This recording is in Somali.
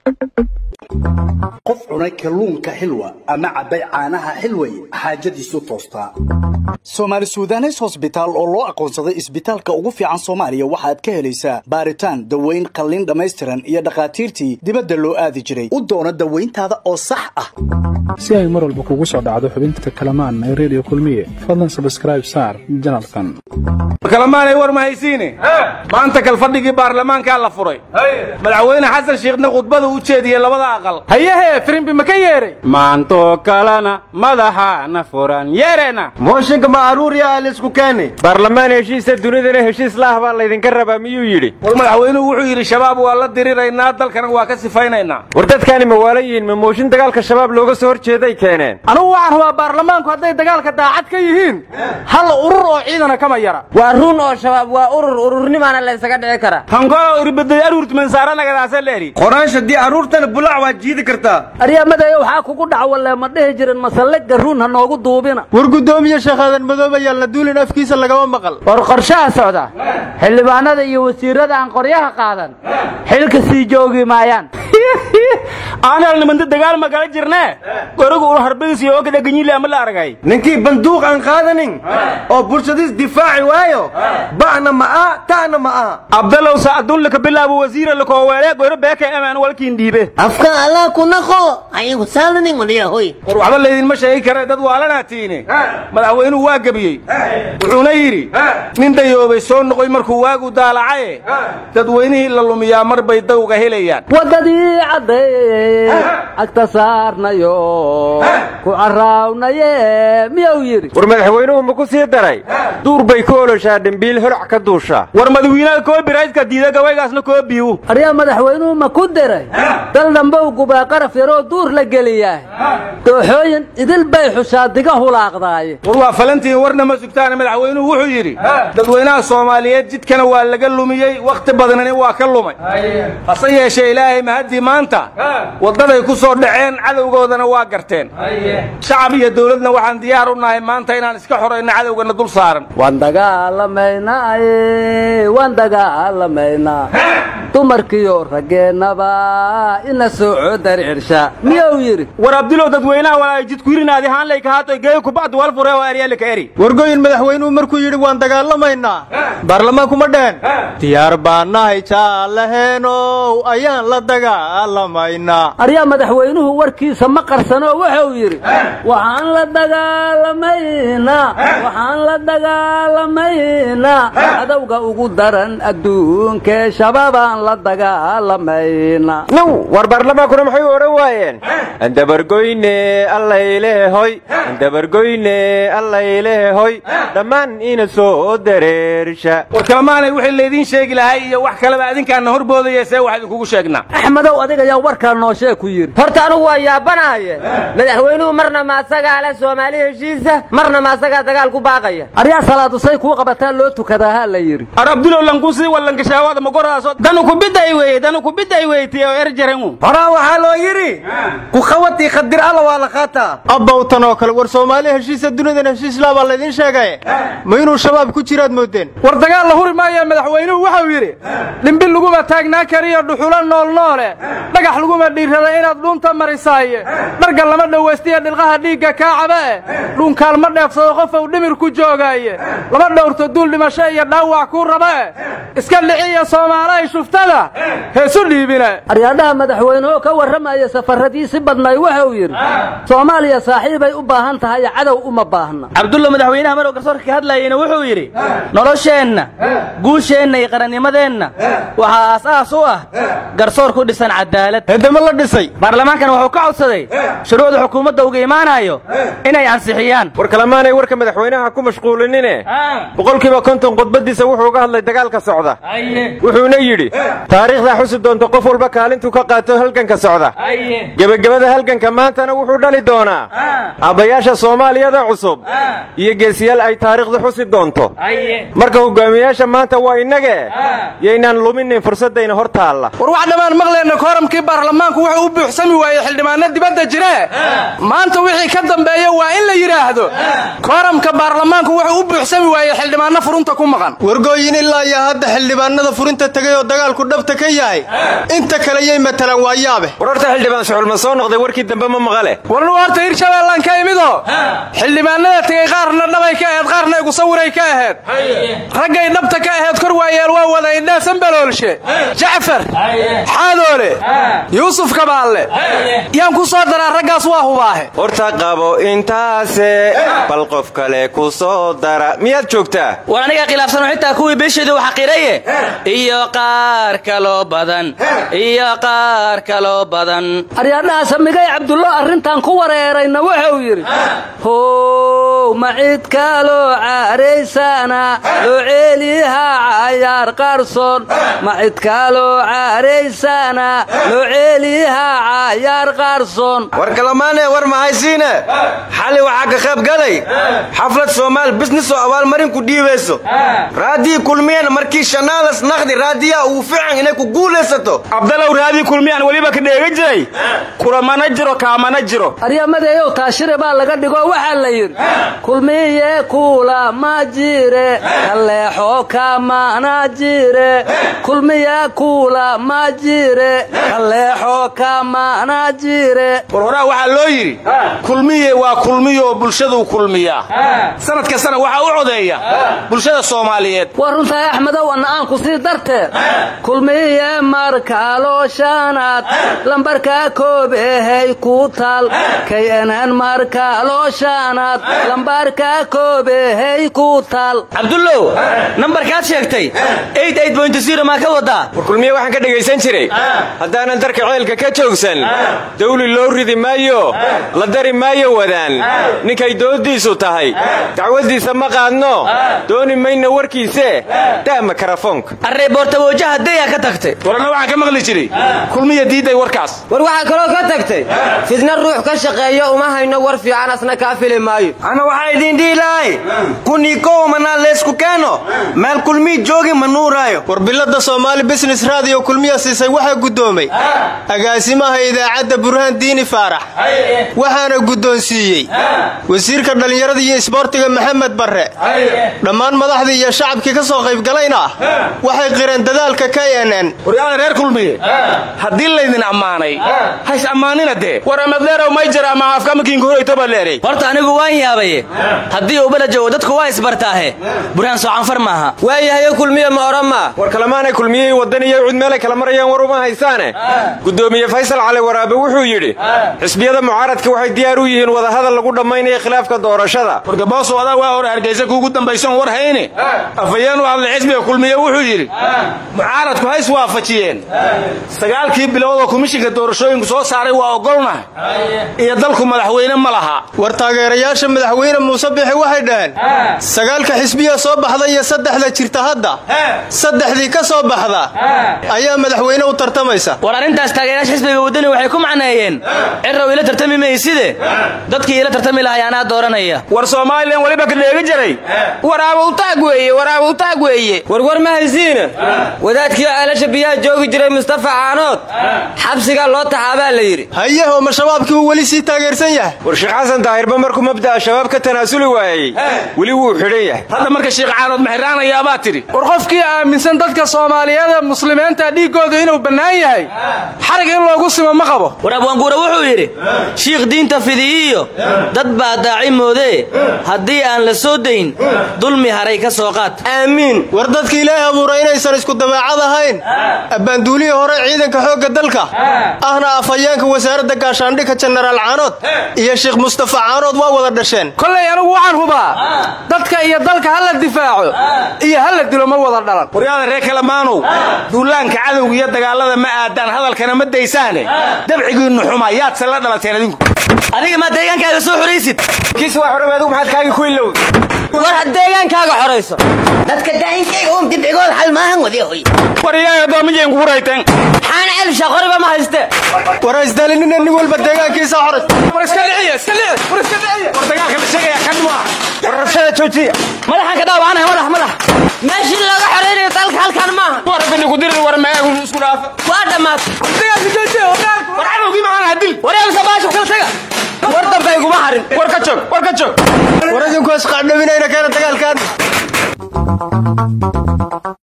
qof cunay kalluunka xilwa ama cabbay caanaha xilway xaajadiisu toostaa soomaali suudanes hosbitaal oo loo aqoonsaday isbitaalka ugu fiican soomaaliya waxaad ka helaysaa baaritaan daweyn qalliin dhammaystiran iyo dhakhaatiirtii dibadda loo aadi jiray u doono dawayntaada oo sax ah si ay mar walba kugu soo dhacdo xubinta kalamaan ee redio kulmiye fadlan sabskraib saar janalkan kalamaanay war ma haysiine maanta kalfadhigii baarlamaankaa la furay madaxweyne xasan shiikhna khudbada u jeediyey labada aqal hayahee firimbi ma ka yeedhay maantoo kalena madaxaana furan yeerena mooshinka ma aruuriya alisku keeni baarlamaan heshiisa dunidana heshiis la ah baa laydinka rabaa miyuu yidhi war madaxweynuhu wuxuu yidhi shabaab waa la diriraynaa dalkana waa ka sifaynaynaa war dadkaani ma waalan yihiin ma mooshin dagaalka shabaab looga soo hor jeeday keeneen anugu waxaan rabaa baarlamaanku hadday dagaalka daacad ka yihiin hal urur oo ciidana kama yara waa run oo shabaab waa urur ururnimaana laysaga dhici kara hankoo irbaday aruurtimansaaranagadaasaa leeri qoraash haddii aruurtana bulac waad jiidi kartaa aryamadeeyo waxaa kugu dhacwalle ma dhihi jirin masalle garuun ha noogu duubina war guddoomiye sheekhadan madoob ayaan la duulin afkiisa lagama maqal war qorshaha socda xildhibaanada iyo wasiirrada aan qoryaha qaadan xilka sii joogi maayaan aanal nimanta dagaal ma kala jirne gorigu ul harbadiis iyo oga dheganyili ama la aragay ninkii banduuq aan qaadanin oo bulshadiis difaaci waayo ba'na ma aha ta'na ma aha abdalow sa'adun laka bilaabo wasiira lakooweele goro beeka emaan walkiin dhiibe afka allah ku naqo ayagu saalanin waliyahoy war waxba laydinma sheegi kare dad waalanaatiine madaxweynuhu waa gebiyey wuxuuna yidhi nin dayoobay soo noqoy markuu waagu daalacaye dadweynihii la lumiyaa mar bay dawga helayaan waddadii cadday agta saarnayo ku carraawnaye miyuu yidhi war madaxweynuhu ma ku sii daray duur bay ku oloshaa dhimbiil holac ka duushaa war madawiinaha koobiraydka diida gabaygaasna koobiyu aryaa madaxweynuhu ma ku diray dal dhambow gubaa qaraf yaroo duur la geliyaa dooxooyin idil bay xushaadiga hulaaqdaaye war waa falantiin warna ma sugtaane madaxweynuhu wuxuu yidhi dadweynaha soomaaliyeed jidkana waa laga lumiyey wakhti badanina waa ka lumay hase yeeshee ilaahay mahaddii maanta waddaday ku soo dhaceen cadowgoodana waa garteen shacab iyo dawladna waxaan diyaar u nahay maanta inaan iska xorayno cadowgana dul saaran waan dagaalamaynaaye waan dagaalamaynaa dumarkiyo raggeennaba ina sooco darcirsha miyuu yidhi war abdilow dadweynaha walaay jidkuirinaadi haanlay kahaatoy geeyo kubacdu wal fure oo eryaalika eri wargoyin madaxweynuhu markuu yidhi waan dagaalamaynaa baarlamaanku ma dhehen diyaar baan nahay jaalaheenow ayaan la dagaalamaynaa aryaa madaxweynuhu warkiisa ma qarsanoo wuxuu yidhi waxaan la dagaalamaynaa waxaan la dagaalamaynaa cadowga ugu daran adduunkee shabaabaan la dagaalamaynaa now war baarlamaankuna maxay u odhan waayeen andabargoyne allaylehoy andabargoyne allaylehoy dhammaan ina soo dareersha war kalamaanay wixii laydiin sheegi lahay iyo wax kaleba adinkaana horboodaya see wax idinkugu sheegnaa axmedow adiga yaa warkaa noo sheeg ku yidhi horta anugu waa yaabanahaye madaxweynuhu marna ma asagaa leh soomaali heshiisa marna ma asagaa dagaal ku baaqaya aryaa salaadusay kuu qabataa loo tukadaa ha la yidhi ar abdulow lankusii wallankashaawada magoraaso danu kubiday weye danu kubiday weytiy oo erjarangu horaa waxaa loo yidhi ku khawatii khadir alla waa la qaataa abbawtan oo kale war soomaali heshiisa dunidan heshiislaa baa laydin sheegay ma inuu shabaab ku jiraad moodeen war dagaal la huri maaya madaxweynuhu waxau yidhi dhimbil laguma taagnaa kariyo dhuxulo noolnoole dhagax laguma dhiirrada inaad dhuunta marisaaye dharga lama dhowaystiya dhilqaha dhiigga kaa caba e dhuunkaal ma dheefsado qofow dhimir ku joogaaye lama dhowrto duul dhimasho iyo dhaawac kuu raba e iska dhiciya soomaalay shuftada heesu dhiibine aryaadhaha madaxweynuhu ka warramaya safarradiisi badnay wuxuu yidhi soomaaliya saaxiibay u baahan tahay cadow uma baahna cabdulla madaxweynaha marow garsoorka ka hadlayeyna wuxuu yidhi nolosheenna guusheenna iyo qarannimadeenna waxaa aas-aas u ah garsoor ku dhisan cadaalad heddama la dhisay baarlamaankana wuxuu ka codsaday shuruucda xukuumadda uga imaanayo inay ansixiyaan war kalamaanay warka madaxweynaha ku mashquulinine boqolkiiba konton khudbadiisa wuxuu uga hadlay dagaalka socda wuxuuna yidhi taariikhdaa xusi doonta qof walba kaalintuu ka qaato halganka socda gebagabada halganka maantana wuxuu dhali doonaa aabbayaasha soomaaliyada cusub iyo geesiyaal ay taariikhdu xusi doonto marka hogaamiyayaasha maanta waa innage yaynaan luminin fursaddayna hor taalla war wax dhammaan maqlayna kooramkii baarlamaanku wuxuu u buuxsami waayey xildhibaano dibadda jire maanta wixii ka dambeeya waa in la yidhaahdo kooramka baarlamaanku wuxuu u buuxsami waayey xildhibaano furunta ku maqan wargooyin ilaa iyo hadda xildhibaanada furinta tegay oo dagaalku dhabta ka yahay inta kale yay matalaan waa yaabe wararta xildhibaan suxul ma soo noqday warkii dambe ma maqale warnu horta hirshabeellaan ka imidoo xildhibaanada tegey qaarna dhabay ka aheed qaarna igu sawiray ka aheed raggay dhabta ka aheed kor waayeel waa wada indhaa sambaloolshe jacfar xaadoole yuusuf kabaalle yaan ku soo daraa raggaas waa hubaahe horta qabo intaase bal qof kale ku soo dara miyaad joogtaa war aniga khilaafsano xitaa kuwii beesheedu waxa qiraye iyo qaar kaloo badan iyo qaar kaloo badan aryaadhaha samigay cabdullo arrintan ku wareerayna wuxuu yidhi how ma cid kaloo caaraysana loo ceeliha cayaar qarsoon ma cid kaloo caaraysana loo ceeliha cayaar qarsoon war kalamaane war mahaysiine xali waxaa ka qayb galay xaflad soomaal bisnis oo abaalmarin ku dhiibayso raadii kulmiyeen markii shanaalas naqdi raadiyaa uu fiican inay ku guulaysato abdalow raadii kulmiyaan weliba ka dheega jiray kulamana jiro kaamana jiro aryamadeeyow taashire baa laga dhigoo waxaa la yidhi kulmiye kuula ma jire kaleexo kamana jire kulmiye kuula ma jire kaleexo kamana jire war horaa waxaa loo yidhi kulmiye waa kulmiyoo bulshaduu kulmiyaa sanad kastana waxaa u codeeya bulshada soomaaliyeed waa runtahay axmedow anna aan ku sii dartee kulmiye markaalooshanaad lambarka koob ehay ku taal knn markaalooshanaad lambarka koob ehay ku taal cabdullow nambarkaad sheegtay maa ka wadaa war kulmiye waxaan ka dhegaysan jiray haddaanan darka ceelka ka joogsan dawli loo ridi maayo la dari maayo wadaan ninkay doodiisu tahay dacwadiisa ma qaadno dooni mayna warkiise daa makarafoonka array boortaboojaha dayaa ka tagtay warana waxaan ka maqli jiray kulmiya diidday warkaas war waxaa kaloo ka tagtay fidna ruux ka shaqeeyo uma hayno war fiican asna kaa fili maayo ana waxaa idiin dhihi lahay kunii kow manaa leysku keeno meel kulmii joogi ma nuuraayo war bilada soomaali business radio kulmiya siisay waxaa guddoomay agaasimaha idaacadda burhaan diini faarax waxaana guddoonsiiyey wasiirka dhallinyarada iyo isboortiga maxamed barre dhammaan madaxdii iyo shacabkii ka soo qaybgalayna waxay qireen dadaalka k n n waryaada reer kulmiye haddii laydin ammaanay hays ammaanina dee war amadleerow may jira ama haafkamakiinku horaytobaleeray horta anigu waan yaabaye haddii uu bela joogo dadku waa isbartaahe burhaan soocanfar maaha waayahayo kulmiye ma odhan maa war kalamaanay kulmiyey waddan iyo cud meelay kala marayaan war uma haysaane guddoomiye faysal cali waraabe wuxuu yidhi xisbiyada mucaaradka waxay diyaar u yihiin wadahadal lagu dhammaynayo khilaafka doorashada wargaboosow adaa waa hore hargaysa kuugu dambaysoon war hayne afayeen u hadlay xisbiga kulmiye wuxuu yidhi mucaaradku ha iswaafajiyeen sagaalkii biloodoo komishinka doorashooyinku soo saaray waa ogolnahay iyo dalku madaxweyne ma laha war taageerayaasha madaxweyne muuse bixi waxay dhaheen sagaalka xisbiya soo baxda iyo saddexda jirta hadda saddexdii ka soo baxda ayaa madaxweyne u tartamaysa war arrintaas taageerayaasha xisbiga waddani waxay ku macneeyeen cirrow ila tartami mayside dadkii ila tartami lahay anaa dooranaya war soomaalilan weliba ka dheega jiray waraabutaag weeye waraabutaag weeye warwar ma haysiina wadaadkii ceelasha biyaha joogi jiray mustafa caanood xabsigaa loo taxaabaa la yidhi haye oo ma shabaabkii uu weli sii taageersan yahay war sheekh xasan daahirba markuu mabda'a shabaab ka tanaasuli waayey weli wuu xidhan yahay hadda marka sheekh caanood maxiraanayaabaa tidhi war qofkii aaminsan dadka soomaaliyeed ee muslimiinta dhiiggoodu inuu bannaan yahay xarig in loogu simo ma qabo war abwaanguura wuxuu yidhi shiikh diinta fidiyiyo dad baa daaci moodee haddii aan la soo dayn dulmi haray ka soo qaad aamiin war dadka ilaahay abuuray inaysan isku dabeecad ahayn abbaanduulihii hore ciidanka xoogga dalka ahna afhayeenka wasaaradda gaashaandhigka jenaraal caanood iyo sheekh mustafa caanood waa wada dhasheen kollay anigu waxaan hubaa dadka iyo dalka ha la difaaco iyo ha la dilo ma wada dhalan waryaada reer kalamaanow duulaanka cadowga iyo dagaalada ma aadaan hadalkana ma daysaane dabcigiinnu xuma yaadse la dhalateen adinku adiga maa deegaankaaga soo xoraysid kiis waa xorame adigu maxaad kaagi ku ilowd war ha deegaankaaga xorayso dadka daahinkayga un dibcigood xal maahan wadiyahoy waryaaya doomijen kugu rayteen xaan celisha qoriba ma hayste war haysdaalinina nin walba deegaankiisa xoray war iska dhiciya iska dhici war iska dhiciya war dagaalka la sheegaya ka dhuma war rabshada joojiya madaxaan ka dhaawacanahay madax madax meeshii looga xoraynayo dalka halkan maaha war bini ku diri war meegu isku dhaafa waa dhammaatay war cadowgii macaan hadil wareelsa baasha kala taga war dambe iguma harin war ka joog war ka joog war idinkuwas qacdhaminayna keena dagaalkaan